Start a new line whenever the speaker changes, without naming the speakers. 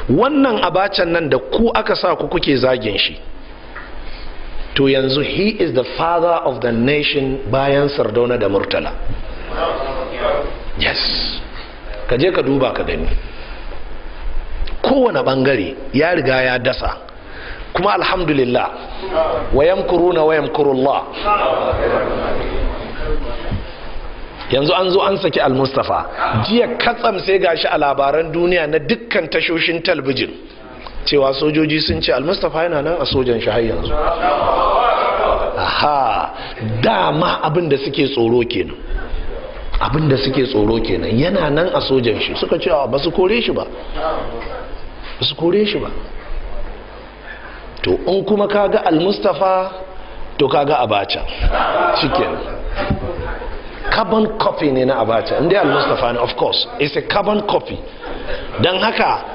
wannan abacan nan da ku aka sa ku kuke zagin shi to yanzu he is the father of the nation bayan sardauna da murtala yes ka je ka duba ka gani kowane bangare ya riga ya dasa kuma alhamdulillah wayan kuruna wayan kurullah yanzu an zo an saki almustafa jiya katsam sai gashi a labaran duniya na dukkan tashoshin talbijin cewa sojoji sun ce almustafa yana nan a sojan shi har yanzu aha dama abin da suke tsoro kenan abin da suke tsoro kenan yana nan a sojan shi suka ce ba su kore shi ba ba su kore shi ba to in kuma kaga almustafa to kaga abacha shikenan carbon copy ne na abacha inda al-mustafa ne of course it's a carbon copy don haka